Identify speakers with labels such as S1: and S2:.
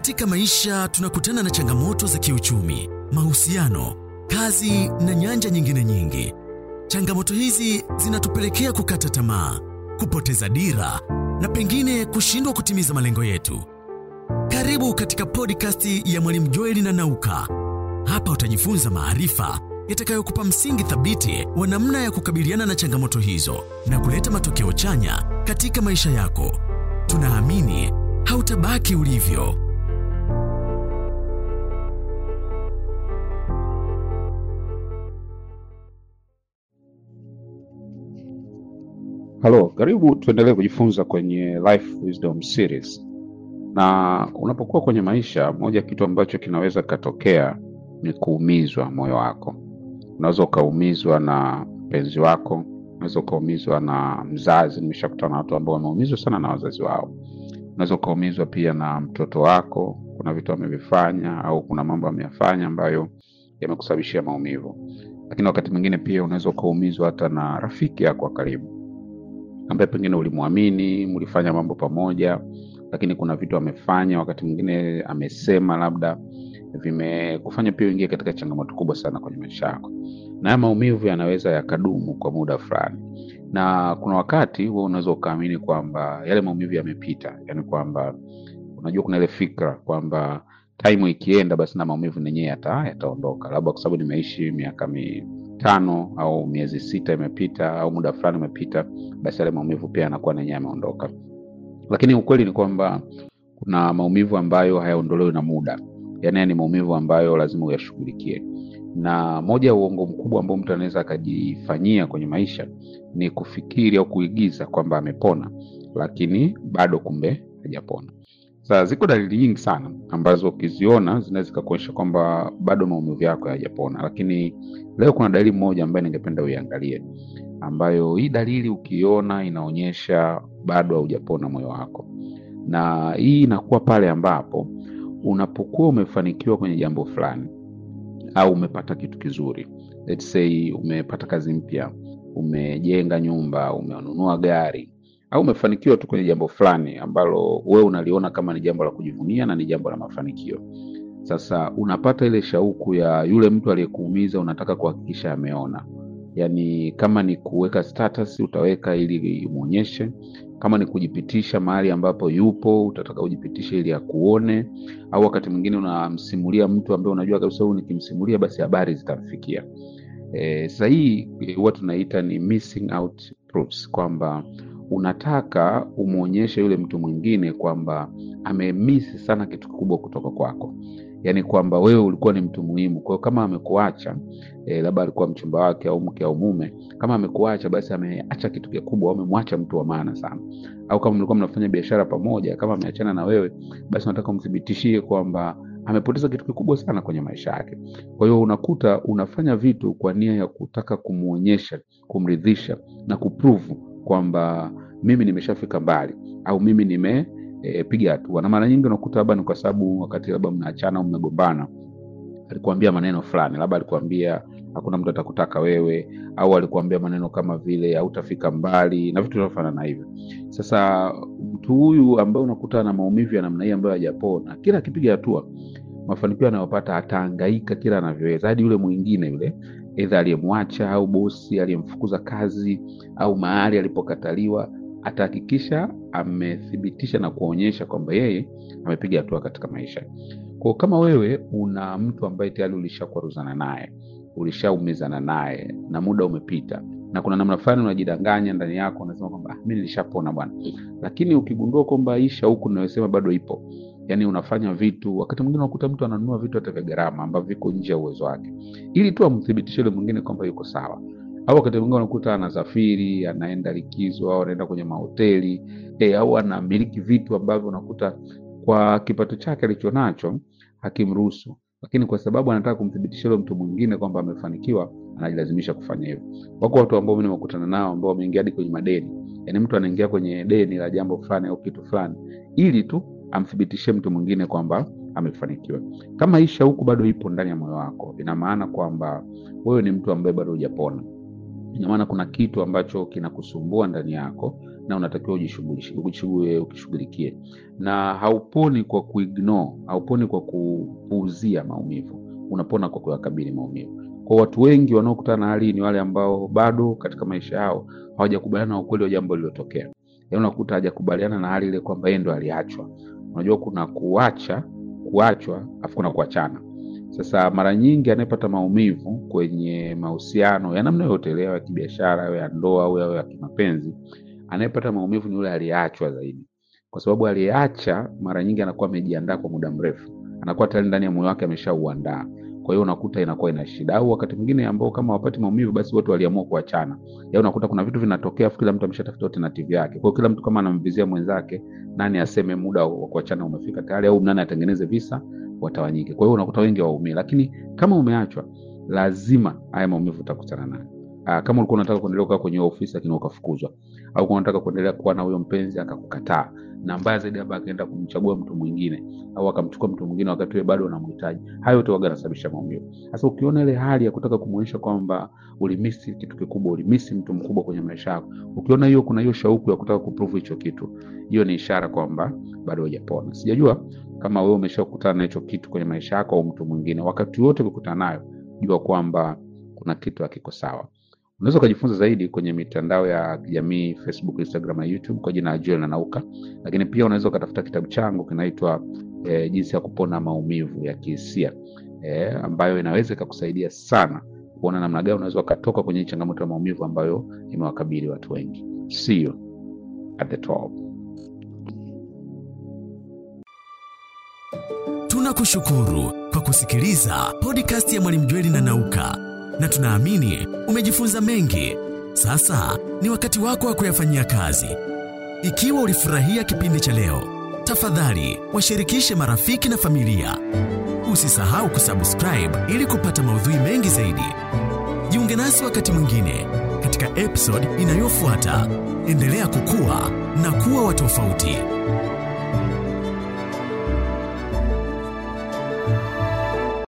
S1: Katika maisha tunakutana na changamoto za kiuchumi, mahusiano, kazi na nyanja nyingine nyingi. Changamoto hizi zinatupelekea kukata tamaa, kupoteza dira na pengine kushindwa kutimiza malengo yetu. Karibu katika podcast ya Mwalimu Joeli na Nauka. Hapa utajifunza maarifa yatakayokupa msingi thabiti wa namna ya kukabiliana na changamoto hizo na kuleta matokeo chanya katika maisha yako. Tunaamini hautabaki ulivyo.
S2: Halo, karibu tuendelee kujifunza kwenye Life Wisdom Series. Na unapokuwa kwenye maisha, moja kitu ambacho kinaweza katokea ni kuumizwa moyo wako. Unaweza ukaumizwa na mpenzi wako, unaweza ukaumizwa na mzazi. Nimeshakutana na watu ambao wameumizwa sana na wazazi wao. Unaweza ukaumizwa pia na mtoto wako, kuna vitu amevifanya au kuna mambo ameyafanya ambayo yamekusababishia maumivu. Lakini wakati mwingine pia unaweza ukaumizwa hata na rafiki yako wa karibu ambaye pengine ulimwamini, mlifanya mambo pamoja, lakini kuna vitu amefanya, wakati mwingine amesema, labda vimekufanya pia uingie katika changamoto kubwa sana kwenye maisha yako, na haya maumivu yanaweza yakadumu kwa muda fulani, na kuna wakati wewe unaweza ukaamini kwamba yale maumivu yamepita, yani kwamba unajua, kuna ile fikra kwamba time ikienda, basi na maumivu yenyewe yata yataondoka, labda kwa sababu nimeishi miaka mitano au miezi sita imepita au muda fulani umepita, basi yale maumivu pia yanakuwa nenyewe yameondoka. Lakini ukweli ni kwamba kuna maumivu ambayo hayaondolewi na muda, yaani haya ni maumivu ambayo lazima uyashughulikie. Na moja ya uongo mkubwa ambao mtu anaweza akajifanyia kwenye maisha ni kufikiri au kuigiza kwamba amepona, lakini bado kumbe hajapona. Sasa ziko dalili nyingi sana ambazo ukiziona zinaweza zikakuonyesha kwamba bado maumivu yako hayajapona, lakini leo kuna dalili moja ambayo ningependa uiangalie, ambayo hii dalili ukiona inaonyesha bado haujapona moyo wako, na hii inakuwa pale ambapo unapokuwa umefanikiwa kwenye jambo fulani au umepata kitu kizuri, let's say umepata kazi mpya, umejenga nyumba, umenunua gari au umefanikiwa tu kwenye jambo fulani ambalo wewe unaliona kama ni jambo la kujivunia na ni jambo la mafanikio. Sasa unapata ile shauku ya yule mtu aliyekuumiza, unataka kuhakikisha ameona. Yaani, kama ni kuweka status utaweka ili umwonyeshe, kama ni kujipitisha mahali ambapo yupo utataka ujipitishe ili akuone, au wakati mwingine unamsimulia mtu ambaye unajua kabisa huyu nikimsimulia basi habari zitamfikia. E, sasa hii huwa tunaita ni missing out proofs kwamba unataka umwonyeshe yule mtu mwingine kwamba amemisi sana kitu kikubwa kutoka kwako, yaani kwamba wewe ulikuwa ni mtu muhimu. Kwa hiyo kama amekuacha e, labda alikuwa mchumba wake au mke au mume, kama amekuacha basi ameacha kitu kikubwa, au amemwacha mtu wa maana sana. Au kama mlikuwa mnafanya biashara pamoja, kama ameachana na wewe, basi unataka umthibitishie kwamba amepoteza kitu kikubwa sana kwenye maisha yake. Kwa hiyo unakuta unafanya vitu kwa nia ya kutaka kumwonyesha, kumridhisha na kuprove kwamba mimi nimeshafika mbali au mimi nimepiga e, hatua. Na mara nyingi unakuta labda ni kwa sababu wakati labda mnaachana au mmegombana, alikuambia maneno fulani, labda alikuambia hakuna mtu atakutaka wewe, au alikuambia maneno kama vile hautafika mbali na vitu vinavyofanana na hivyo. Sasa mtu huyu ambaye unakuta na maumivu ya namna hii ambayo hajapona, kila akipiga hatua, mafanikio anayopata atahangaika kila anavyoweza, hadi yule mwingine yule aidha aliyemwacha au bosi aliyemfukuza kazi au mahali alipokataliwa atahakikisha amethibitisha na kuonyesha kwamba yeye amepiga hatua katika maisha. Kwa kama wewe una mtu ambaye tayari ulishakwaruzana naye, ulishaumizana naye na muda umepita, na kuna namna fulani unajidanganya ndani yako, unasema kwamba mimi nilishapona bwana, lakini ukigundua kwamba hii shauku ninayosema bado ipo yaani unafanya vitu, wakati mwingine unakuta mtu ananunua vitu hata vya gharama ambavyo viko nje ya uwezo wake, ili tu amthibitishe yule mwingine kwamba yuko sawa. Au wakati mwingine unakuta anasafiri, anaenda likizo, au anaenda kwenye mahoteli e, au anamiliki vitu ambavyo unakuta kwa kipato chake alichonacho hakimruhusu, lakini kwa sababu anataka kumthibitisha yule mtu mwingine kwamba amefanikiwa, anajilazimisha kufanya hivyo. Wako watu ambao mimi nimekutana nao ambao wameingia hadi kwenye madeni, yaani mtu anaingia kwenye deni la jambo fulani au kitu fulani ili tu amthibitishie mtu mwingine kwamba amefanikiwa. Kama hii shauku bado ipo ndani ya moyo wako, ina maana kwamba wewe ni mtu ambaye bado hujapona. Ina maana kuna kitu ambacho kinakusumbua ndani yako na unatakiwa ujishughulishe- ujishughu- ukishughulikie, na hauponi kwa kuignore, hauponi kwa kupuuzia maumivu, unapona kwa kuyakabili maumivu. Kwa watu wengi wanaokutana na hali hii ni wale ambao bado katika maisha yao hawajakubaliana na ukweli wa jambo lililotokea. Yaani unakuta hajakubaliana na hali ile kwamba yeye ndo aliachwa. Unajua kuna kuacha, kuachwa, afu kuna kuachana. Sasa mara nyingi anayepata maumivu kwenye mahusiano ya namna yoyote ile, yawe ya kibiashara, yawe ya ndoa au yawe ya kimapenzi, anayepata maumivu ni yule aliyeachwa zaidi, kwa sababu aliyeacha mara nyingi anakuwa amejiandaa kwa muda mrefu, anakuwa tayari ndani ya moyo wake ameshauandaa. Kwa hiyo unakuta inakuwa ina shida, au wakati mwingine ambao kama wapati maumivu, basi wote waliamua kuachana. Ya unakuta kuna vitu vinatokea, afu kila mtu ameshatafuta alternative yake. Kwa hiyo kila mtu kama anamvizia mwenzake, nani aseme muda wa kuachana umefika tayari, au nani atengeneze visa watawanyike. Kwa hiyo unakuta wengi waumie, lakini kama umeachwa, lazima haya maumivu utakutana nayo. Ah, kama ulikuwa unataka kuendelea kukaa kwenye hiyo ofisi lakini ukafukuzwa, au kama unataka kuendelea kuwa na huyo mpenzi akakukataa, na mbaya zaidi labda akaenda kumchagua mtu mwingine au akamchukua mtu mwingine wakati wewe bado unamhitaji, hayo yote waga yanasababisha maumivu. Sasa ukiona ile hali ya kutaka kumuonyesha kwamba ulimisi kitu kikubwa, ulimisi mtu mkubwa kwenye maisha yako, ukiona hiyo kuna hiyo shauku ya kutaka kuprove hicho kitu, hiyo ni ishara kwamba bado hujapona. Sijajua kama wewe umeshakutana na hicho kitu kwenye maisha yako au mtu mwingine, wakati wote ukikutana nayo, jua kwamba kuna kitu hakiko sawa. Unaweza ukajifunza zaidi kwenye mitandao ya kijamii Facebook, Instagram na YouTube kwa jina la Joel Nanauka, lakini pia unaweza ukatafuta kitabu changu kinaitwa eh, jinsi ya kupona maumivu ya kihisia eh, ambayo inaweza ikakusaidia sana kuona namna gani unaweza ukatoka kwenye hii changamoto ya maumivu ambayo imewakabili watu wengi. See you at the top.
S1: Tunakushukuru kwa kusikiliza podcast ya Mwalimu Jweli na Nauka, na tunaamini umejifunza mengi. Sasa ni wakati wako wa kuyafanyia kazi. Ikiwa ulifurahia kipindi cha leo, tafadhali washirikishe marafiki na familia. Usisahau kusubscribe ili kupata maudhui mengi zaidi. Jiunge nasi wakati mwingine katika episode inayofuata. Endelea kukua na kuwa wa tofauti.